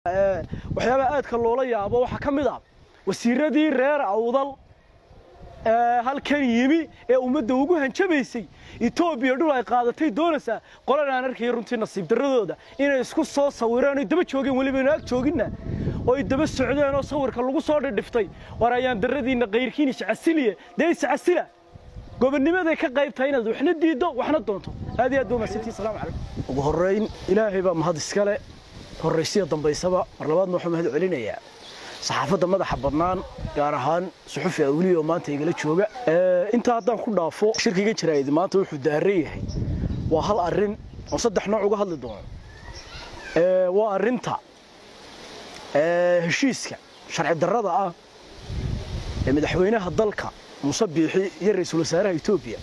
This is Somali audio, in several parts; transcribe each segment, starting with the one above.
waxyaabaha aadka loola yaabo waxaa ka mid ah wasiiradii reer awdal ee halkan yimi ee ummadda ugu hanjabaysay etoobiya dhul ay qaadatay doonaysaa qolan aan arkaya runtii nasiib darradooda inay isku soo sawireen oy daba joogeen weliba inu ag jooginna oy daba socdeen oo sawirka lagu soo dhidhiftay war ayaan darradiinna kayrkiin iscasiliye dee iscasila gobonnimaday ka qayb tahay inaad waxna diiddo waxna doonto aad iyo aad baa mahadsantihi salaamu calaykum ugu horrayn ilaahay baa mahad iskale horraysiya dambaysaba mar labaadna waxuu mahad celinayaa saxaafadda madaxa bannaan gaar ahaan suxufi awliya oo maanta igala jooga intaa haddaan ku dhaafo shirkiga jaraa'id maanta wuxuu daaran yahay waa hal arrin oo saddex nooc uga hadli doono waa arrinta heshiiska sharci darrada ah ee madaxweynaha dalka muuse biixi iyo ra-iisul wasaaraha etoobiya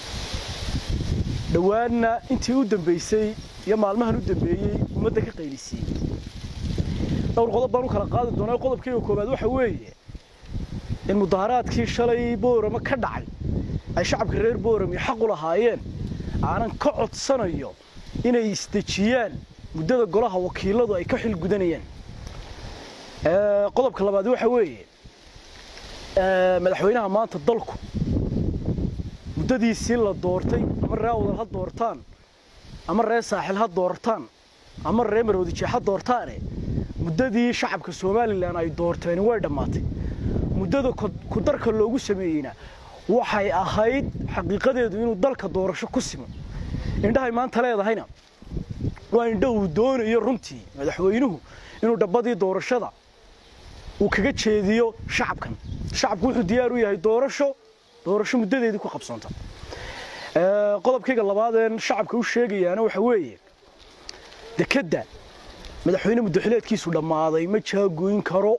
dhowaanna intii u dambaysay iyo maalmahan u dambeeyey ummadda ka qaylisiiyey dhowr qodob baan u kala qaadi doonaa qodobkayga koowaad waxa weeye in mudaharaadkii shalay boorama ka dhacay ay shacabka reer boorami xaq u lahaayeen aanan ka codsanayo inay isdejiyaan muddada golaha wakiiladu ay ka xil gudanayaan qodobka labaad waxa weeye madaxweynaha maanta dalku muddadiisii la doortay ama ree awdal ha doortaan ama ree saaxil ha doortaan ama ree maroodijeex ha doortaane muddadii shacabka somalilan ay doorteen way dhammaatay muddada kudarka loogu sameeyeyna waxay ahayd xaqiiqadeedu inuu dalka doorasho ku simo indhahay maanta leedahayna waa indho uu doonayo runtii madaxweynuhu inuu dhabbadii doorashada uu kaga jeediyo shacabkan shacabku wuxuu diyaar u yahay doorasho doorasho muddadeedii ku qabsoonta qodobkayga labaadeen shacabka u sheegayaana waxa weeye dekedda madaxweyne muddaxileedkiisu dhammaaday ma jaagoyn karo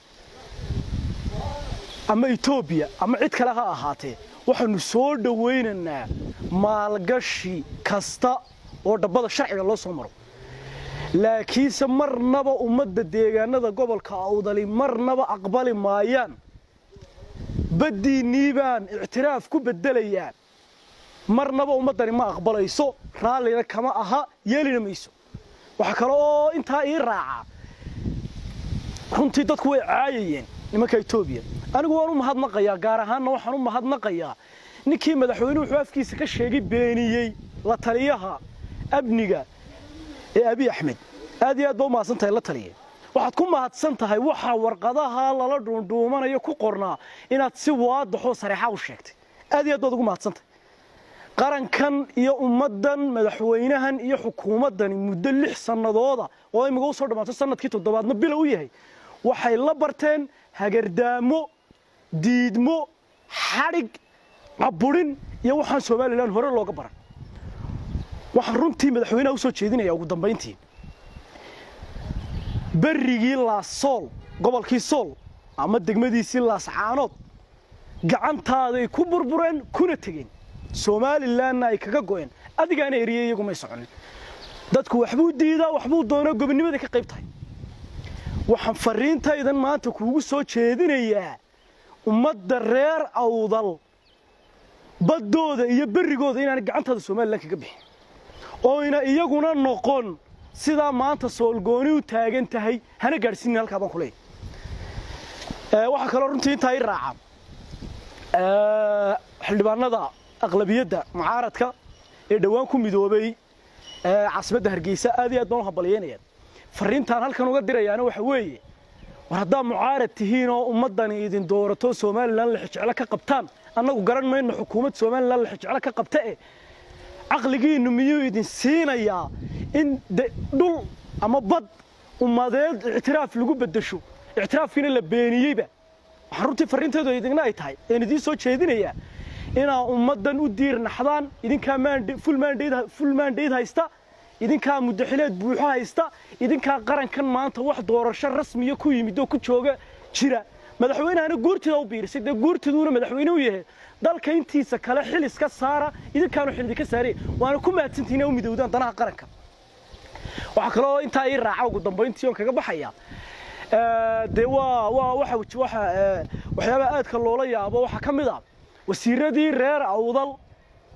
ama etoobiya ama cid kale ha ahaatee waxaanu soo dhowaynaynaa maalgashi kasta oo dhabbada sharciga loo soo maro laakiinse marnaba ummadda deegaanada gobolka awdali marnaba aqbali maayaan baddiinnii baan ictiraaf ku beddelayaan marnaba ummaddani ma aqbalayso raallina kama aha yeelina mayso waxaa kale oo intaa ii raaca runtii dadku way caayayeen nimanka etoobiya anigu waan u mahadnaqayaa gaar ahaanna waxaan u mahadnaqayaa ninkii madaxweynuhu wuxuu afkiisa ka sheegay beeniyey la taliyaha amniga ee abiy axmed aad iyo aad baa u mahadsan tahay la taliya waxaad ku mahadsan tahay waxaa warqadaha lala dhuundhuumanayo ku qornaa inaad si waadaxoo sareexa u sheegtay aad iyo aad baad ugu mahadsantahay qarankan iyo ummaddan madaxweynahan iyo xukuumaddani muddo lix sannadooda oo imiga u soo dhammaato sanadkii toddobaadna bilow u yahay waxay la barteen hagardaamo diidmo xadhig caburin iyo waxaan somalilan hore looga baran waxaan runtii madaxweynaha u soo jeedinaya ugu dambayntii berrigii laassool gobolkii sool ama degmadiisii laascaanood gacantaaday ku burbureen kuna tegeen somalilanna ay kaga go'een adigaana eriyey iyagu may soconin dadku waxbuu diidaa waxbuu doonaa gobonnimaday ka qayb tahay waxaan fariintaydan maanta kuugu soo jeedinayaa ummadda reer awdal baddooda iyo berrigooda inaana gacantaada somalilan kaga bixin oyna iyaguna noqon sidaa maanta soolgooni u taagan tahay hana gaadhsiinin halkaa baan ku leeyahay waxaa kaloo runtii intaa i raaca xildhibaanada aqlabiyadda mucaaradka ee dhowaan ku midoobay caasimadda hargeysa aad iyo aad baan u hambalyeynayaan fariintaan halkan uga dirayaana waxa weeye war haddaa mucaarad tihiin oo ummaddani idin doorato somalilan lexijeclo ka qabtaan annagu garan mayno xukuumad somalilan lexijeclo ka qabta eh caqligiinnu miyuu idin siinayaa in dhul ama bad ummadeed ictiraaf lagu beddesho ictiraafkiina la beeniyeyba waxaan runtii farriinteedu idinna ay tahay een idiin soo jeedinayaa inaa ummaddan u diir naxdaan idinkaa full mandate haysta idinkaa muddaxileed buuxo haysta idinkaa qarankan maanta wax doorasho rasmiya ku yimid oo ku jooga jira madaxweynehana guurtida u biirisay dee guurtiduuna madaxweyne u yahay dalka intiisa kale xil iska saara idinkaanu xil idinka saaraya waana ku mahadsantihin inaa u midowdaan danaha qaranka waxaa kaloo intaa ii raaca ugu dambayntii oon kaga baxaya dee waa waa waxa waxa waxyaabaha aadka loola yaabo waxaa ka mid ah wasiiradii reer awdal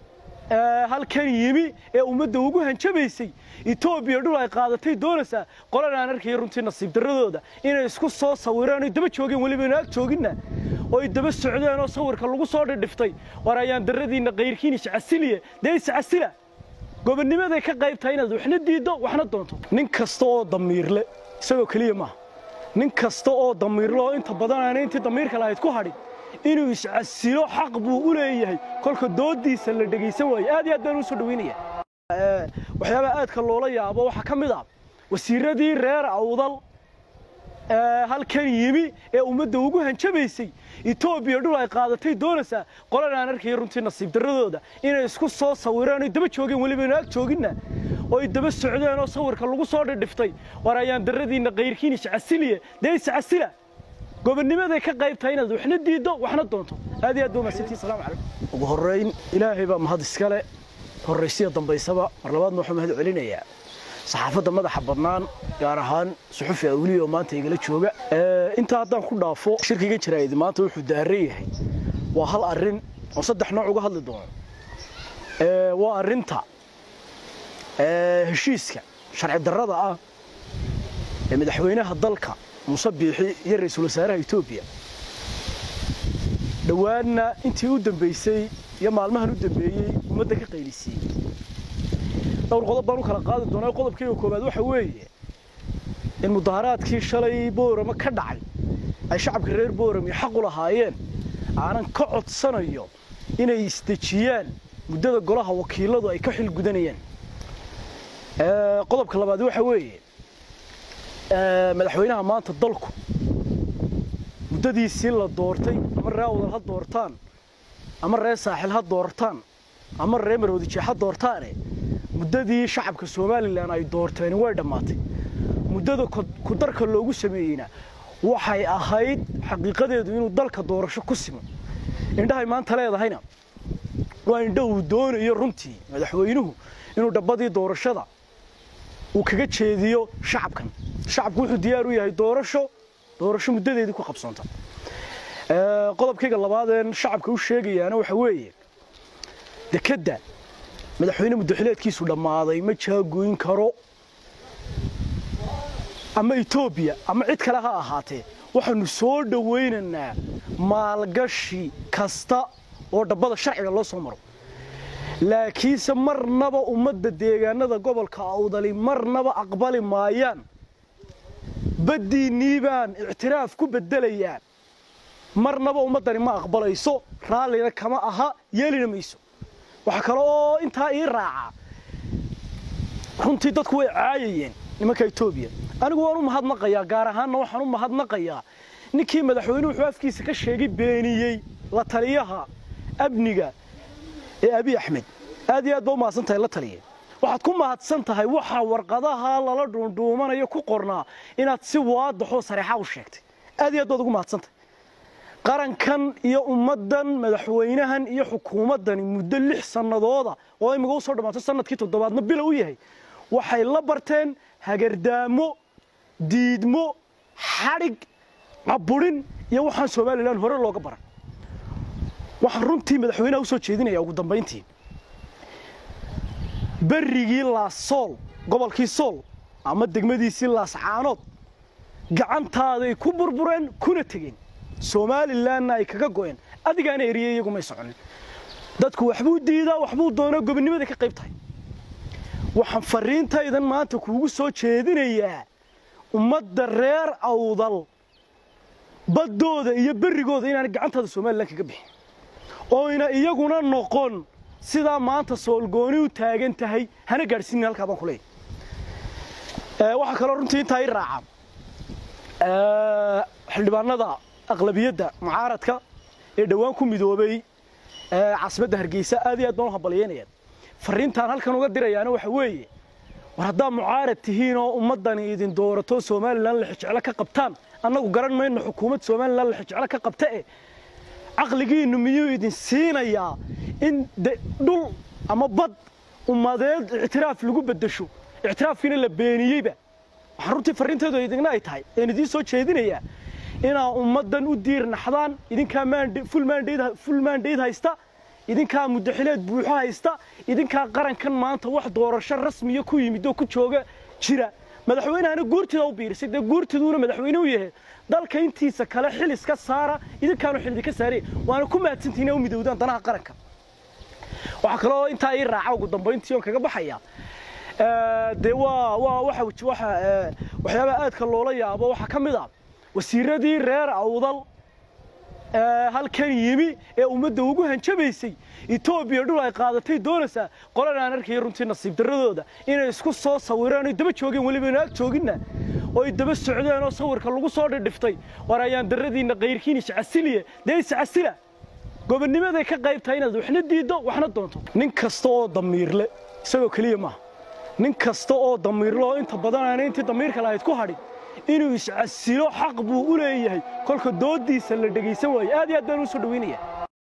halkan yimi ee ummadda ugu hanjabaysay etoobiya dhul ay qaadatay doonaysaa qolan aan arkaya runtii nasiib darradooda inay isku soo sawireen oy daba joogeen weliba ina ag jooginna oy daba socdeen oo sawirka lagu soo dhidhiftay war ayaan darradiinna kayrkiin iscasiliye dee iscasila gobonnimaday ka qayb tahay inaad waxna diiddo waxna doonto nin kasta oo damiirle isagoo keliya maaha nin kasta oo damiirle oo inta badan aana intii damiirka lahayd ku hadhin inuu iscasilo xaq buu u leeyahay kolka doodiisa la dhegaysan waayo aad iyo aad baan u soo dhaweynaya waxyaabaha aadka loola yaabo waxaa ka mid ah wasiiradii reer awdal halkan yimi ee ummadda ugu hanjabaysay etoobiya dhul ay qaadatay doonaysaa qolan aan arkaya runtii nasiib darradooda inay isku soo sawireen oy daba joogeen weliba ina ag jooginna oy daba socdeen oo sawirka lagu soo dhidhiftay war ayaan darradiinna kayrkiin iscasiliye dee iscasila gobonnimaday ka qayb tahay inaad waxna diiddo waxna doonto aad iyo aad baa mahadsantihin salamu calaykum ugu horrayn ilaahay baa mahad iskale horraysiya dambaysaba mar labaadna waxuu mahad celinayaa saxaafadda madaxa badnaan gaar ahaan suxufi awliya oo maanta igala jooga intaa haddaan ku dhaafo shirkiga jaraa'id maanta wuxuu daaran yahay waa hal arrin oo saddex nooc uga hadli doono waa arrinta heshiiska sharci darrada ah ee madaxweynaha dalka muuse biixi iyo ra-iisul wasaaraha etoobiya dhowaanna intii u dambaysay iyo maalmahan u dambeeyey ummadda ka qaylisiiyey dhowr qodob baan u kala qaadi doonaa qodobkayga koowaad waxa weeye in mudaharaadkii shalay boorama ka dhacay ay shacabka reer boorami xaq u lahaayeen aanan ka codsanayo inay isdejiyaan muddada golaha wakiiladu ay ka xil gudanayaan qodobka labaad waxa weeye madaxweynaha maanta dalku muddadiisii la doortay ama ree awdal ha doortaan ama ree saaxil ha doortaan ama ree maroodijeex ha doortaane muddadii shacabka somalilan ay doorteen way dhammaatay muddada kudarka loogu sameeyeyna waxay ahayd xaqiiqadeedu inuu dalka doorasho ku simo indhahay maanta leedahayna waa indho uu doonayo runtii madaxweynuhu inuu dhabbadii doorashada uu kaga jeediyo shacabkan shacabku wuxuu diyaar u yahay doorasho doorasho muddadeedii ku qabsoonta qodobkayga labaadeen shacabka u sheegayaana waxa weeye dekedda madaxweyne muddaxileedkiisu dhammaaday ma jaagoyn karo ama etoobiya ama cid kale ha ahaatee waxaanu soo dhowaynaynaa maalgashi kasta oo dhabbada sharciga loo soo maro laakiinse marnaba ummadda deegaanada gobolka awdali marnaba aqbali maayaan baddiinnii baan ictiraaf ku beddelayaa marnaba ummaddani ma aqbalayso raallina kama aha yeelina mayso waxaa kale oo intaa ii raaca runtii dadku way caayayeen nimanka etoobiya anigu waan u mahadnaqayaa gaar ahaanna waxaan u mahadnaqayaa ninkii madaxweynuhu wuxuu afkiisa ka sheegay beeniyey la taliyaha amniga ee abiy axmed aad iyo aad baa u mahadsan tahay la taliya waxaad ku mahadsan tahay waxaa warqadaha lala dhuundhuumanayo ku qornaa inaad si waadaxoo sareexa u sheegtay aad iyo aad baad ugu mahadsantahay qarankan iyo ummaddan madaxweynahan iyo xukuumaddani muddo lix sannadooda oo imiga u soo dhammaatay sanadkii toddobaadna bila u yahay waxay la barteen hagardaamo diidmo xadhig caburin iyo waxaan somalilan hore looga baran waxaan runtii madaxweynaha u soo jeedinaya ugu dambayntii berrigii laassool gobolkii sool ama degmadiisii laascaanood gacantaaday ku burbureen kuna tegeen somalilanna ay kaga go'een adigaana eriyey iyagu may soconin dadku waxbuu diidaa waxbuu doonaa gobonnimaday ka qayb tahay waxaan fariintaydan maanta kuugu soo jeedinayaa ummadda reer awdal baddooda iyo berrigooda inaana gacantaada somalilan kaga bixin oyna iyaguna noqon sidaa maanta soolgooni u taagan tahay hana gaadhsiinin halkaa baan ku leeyahy waxaa kaloo runtii intaa i raaca xildhibaanada aqlabiyadda mucaaradka ee dhowaan ku midoobay caasimadda hargeysa aad iyo aad baan u hambalyeynayaan fariintaan halkan uga dirayaana waxa weeye war haddaa mucaarad tihiin oo ummaddani idin doorato somalilan lixijeclo ka qabtaan annagu garan mayno xukuumad somalilan lixijeclo ka qabta e caqligiinnu miyuu idin siinayaa in dhul ama bad ummadeed ictiraaf lagu beddesho ictiraafkiina la beeniyeyba waxaan runtii farriinteedu idinna ay tahay een idiin soo jeedinayaa inaa ummaddan u diir naxdaan idinkaa full mandate haysta idinkaa muddaxileed buuxo haysta idinkaa qarankan maanta wax doorasho rasmiya ku yimid oo ku jooga jira madaxweynahana guurtida u biirisay dee guurtiduuna madaxweyne u yahay dalka intiisa kale xil iska saara idinkaanu xil idinka saaraya waana ku mahadsantihiin u midowdaan danaha qaranka waxaa kaloo intaa ii raaca ugu dambayntii oon kaga baxaya dee waa waa waxa waxa waxyaabaha aadka loola yaabo waxaa ka mid ah wasiiradii reer awdal halkan yimi ee ummadda ugu hanjabaysay etoobiya dhul ay qaadatay doonaysaa qolan aan arkaya runtii nasiib darradooda inay isku soo sawireen oy daba joogeen weliba ina ag jooginna oy daba socdeen oo sawirka lagu soo dhidhiftay war ayaan darradiinna kayrkiin iscasiliye dee iscasila gobonnimaday ka qayb tahay inaad waxna diiddo waxna doonto nin kasta oo damiirle isagoo keliya maaha nin kasta oo damiirle oo inta badan aana intii damiirka lahayd ku hadhin inuu iscasilo xaq buu u leeyahay kolka dooddiisa la dhegaysan waayo aad iyo aad baan u soo dhaweynaya